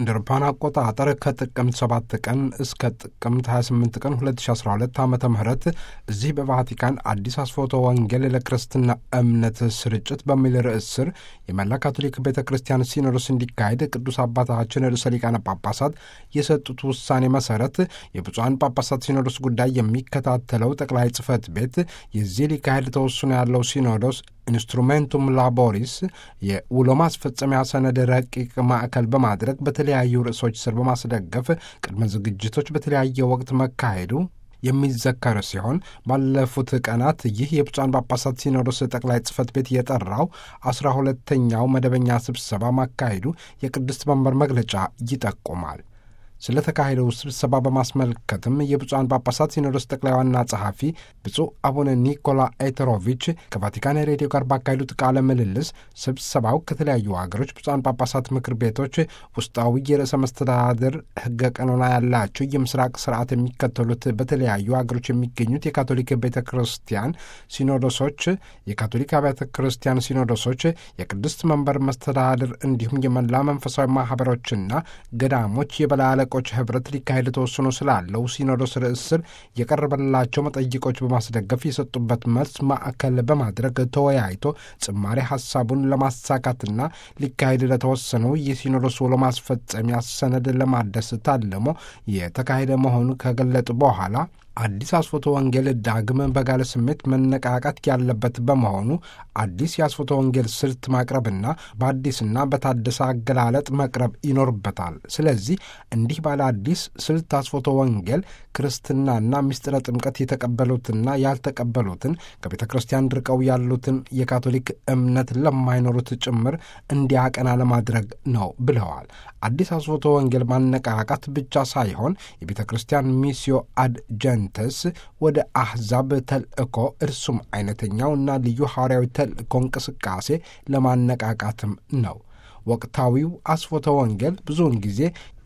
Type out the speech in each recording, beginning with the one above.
እንደ አውሮፓውያን አቆጣጠር ከጥቅምት 7 ቀን እስከ ጥቅምት 28 ቀን 2012 ዓ ም እዚህ በቫቲካን አዲስ አስፎቶ ወንጌል ለክርስትና እምነት ስርጭት በሚል ርዕስ ስር የመላ ካቶሊክ ቤተ ክርስቲያን ሲኖዶስ እንዲካሄድ ቅዱስ አባታችን ርዕሰ ሊቃነ ጳጳሳት የሰጡት ውሳኔ መሰረት የብፁዓን ጳጳሳት ሲኖዶስ ጉዳይ የሚከታተለው ጠቅላይ ጽሕፈት ቤት የዚህ ሊካሄድ ተወስኖ ያለው ሲኖዶስ ኢንስትሩሜንቱም ላቦሪስ የውሎ ማስፈጸሚያ ሰነድ ረቂቅ ማዕከል በማድረግ በተለያዩ ርዕሶች ስር በማስደገፍ ቅድመ ዝግጅቶች በተለያየ ወቅት መካሄዱ የሚዘከር ሲሆን ባለፉት ቀናት ይህ የብፁዓን ጳጳሳት ሲኖዶስ ጠቅላይ ጽሕፈት ቤት የጠራው አስራ ሁለተኛው መደበኛ ስብሰባ ማካሄዱ የቅድስት መንበር መግለጫ ይጠቁማል። ስለተካሄደው ስብሰባ በማስመልከትም የብፁዓን ጳጳሳት ሲኖዶስ ጠቅላይ ዋና ጸሐፊ ብፁዕ አቡነ ኒኮላ ኤተሮቪች ከቫቲካን ሬዲዮ ጋር ባካሄዱት ቃለ ምልልስ ስብሰባው ከተለያዩ ሀገሮች ብፁዓን ጳጳሳት ምክር ቤቶች ውስጣዊ የርዕሰ መስተዳድር ሕገ ቀኖና ያላቸው የምስራቅ ስርዓት የሚከተሉት በተለያዩ ሀገሮች የሚገኙት የካቶሊክ ቤተ ክርስቲያን ሲኖዶሶች፣ የካቶሊክ አብያተ ክርስቲያን ሲኖዶሶች፣ የቅድስት መንበር መስተዳድር እንዲሁም የመላ መንፈሳዊ ማህበሮችና ገዳሞች የበላይ ቆች ህብረት ሊካሄድ ተወስኖ ስላለው ሲኖዶስ ርዕስ ስር የቀረበላቸው መጠይቆች በማስደገፍ የሰጡበት መልስ ማዕከል በማድረግ ተወያይቶ ጭማሪ ሀሳቡን ለማሳካትና ሊካሄድ ለተወሰነው የሲኖዶስ ውሎ ማስፈጸሚያ ሰነድ ለማደስ ታልሞ የተካሄደ መሆኑ ከገለጡ በኋላ አዲስ አስፎቶ ወንጌል ዳግም በጋለ ስሜት መነቃቃት ያለበት በመሆኑ አዲስ የአስፎቶ ወንጌል ስልት ማቅረብና በአዲስና በታደሰ አገላለጥ መቅረብ ይኖርበታል። ስለዚህ እንዲህ ባለ አዲስ ስልት አስፎቶ ወንጌል ክርስትናና ምስጢረ ጥምቀት የተቀበሉትና ያልተቀበሉትን ከቤተ ክርስቲያን ርቀው ያሉትን የካቶሊክ እምነት ለማይኖሩት ጭምር እንዲያቀና ለማድረግ ነው ብለዋል። አዲስ አስፎቶ ወንጌል ማነቃቃት ብቻ ሳይሆን የቤተ ክርስቲያን ሚስዮ አድ ጀንተስ ወደ አሕዛብ ተልእኮ እርሱም አይነተኛውና ልዩ ሐዋርያዊ ተልእኮ እንቅስቃሴ ለማነቃቃትም ነው። ወቅታዊው አስፎተ ወንጌል ብዙውን ጊዜ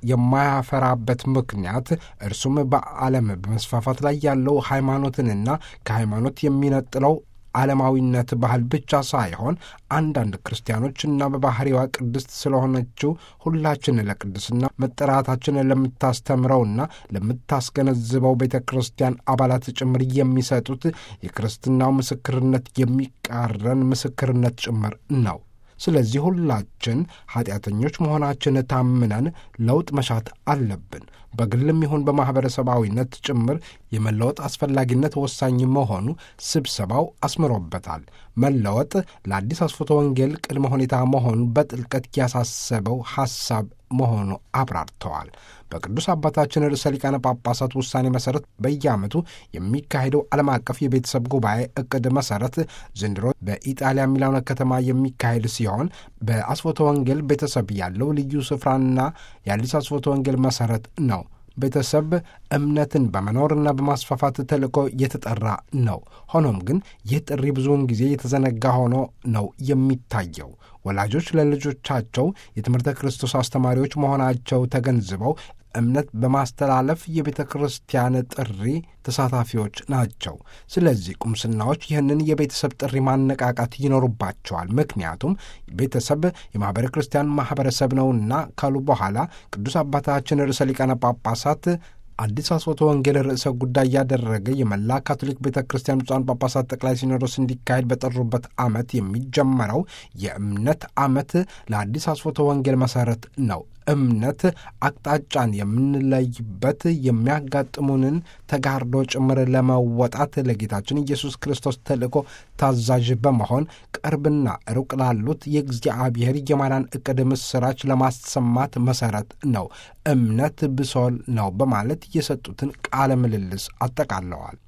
የማያፈራበት ምክንያት እርሱም በዓለም በመስፋፋት ላይ ያለው ሃይማኖትንና ከሃይማኖት የሚነጥለው ዓለማዊነት ባህል ብቻ ሳይሆን አንዳንድ ክርስቲያኖችና በባሕሪዋ ቅድስት ስለሆነችው ሁላችን ለቅድስና መጠራታችን ለምታስተምረውና ለምታስገነዝበው ቤተ ክርስቲያን አባላት ጭምር የሚሰጡት የክርስትናው ምስክርነት የሚቃረን ምስክርነት ጭምር ነው። ስለዚህ ሁላችን ኃጢአተኞች መሆናችን ታምነን ለውጥ መሻት አለብን። በግልም ይሁን በማኅበረሰባዊነት ጭምር የመለወጥ አስፈላጊነት ወሳኝ መሆኑ ስብሰባው አስምሮበታል። መለወጥ ለአዲስ አስፎቶ ወንጌል ቅድመ ሁኔታ መሆኑ በጥልቀት ያሳሰበው ሐሳብ መሆኑ አብራርተዋል። በቅዱስ አባታችን ርዕሰ ሊቃነ ጳጳሳት ውሳኔ መሠረት በየዓመቱ የሚካሄደው ዓለም አቀፍ የቤተሰብ ጉባኤ ዕቅድ መሠረት ዘንድሮ በኢጣሊያ ሚላኖ ከተማ የሚካሄድ ሲሆን በአስፎቶ ወንጌል ቤተሰብ ያለው ልዩ ስፍራና የአዲስ አስፎቶ ወንጌል መሠረት ነው። ቤተሰብ እምነትን በመኖርና በማስፋፋት ተልእኮ የተጠራ ነው። ሆኖም ግን ይህ ጥሪ ብዙውን ጊዜ የተዘነጋ ሆኖ ነው የሚታየው። ወላጆች ለልጆቻቸው የትምህርተ ክርስቶስ አስተማሪዎች መሆናቸው ተገንዝበው እምነት በማስተላለፍ የቤተ ክርስቲያን ጥሪ ተሳታፊዎች ናቸው። ስለዚህ ቁምስናዎች ይህንን የቤተሰብ ጥሪ ማነቃቃት ይኖሩባቸዋል። ምክንያቱም ቤተሰብ የማኅበረ ክርስቲያን ማኅበረሰብ ነውና ካሉ በኋላ ቅዱስ አባታችን ርዕሰ ሊቃነ ጳጳሳት አዲስ አስፎቶ ወንጌል ርዕሰ ጉዳይ ያደረገ የመላ ካቶሊክ ቤተ ክርስቲያን ብፁዓን ጳጳሳት ጠቅላይ ሲኖዶስ እንዲካሄድ በጠሩበት ዓመት የሚጀመረው የእምነት ዓመት ለአዲስ አስፎቶ ወንጌል መሠረት ነው። እምነት አቅጣጫን የምንለይበት የሚያጋጥሙንን ተጋርዶ ጭምር ለመወጣት ለጌታችን ኢየሱስ ክርስቶስ ተልእኮ ታዛዥ በመሆን ቅርብና ሩቅ ላሉት የእግዚአብሔር የማዳን ዕቅድ ምስራች ለማሰማት መሠረት ነው። እምነት ብሶል ነው በማለት የሰጡትን ቃለ ምልልስ አጠቃለዋል።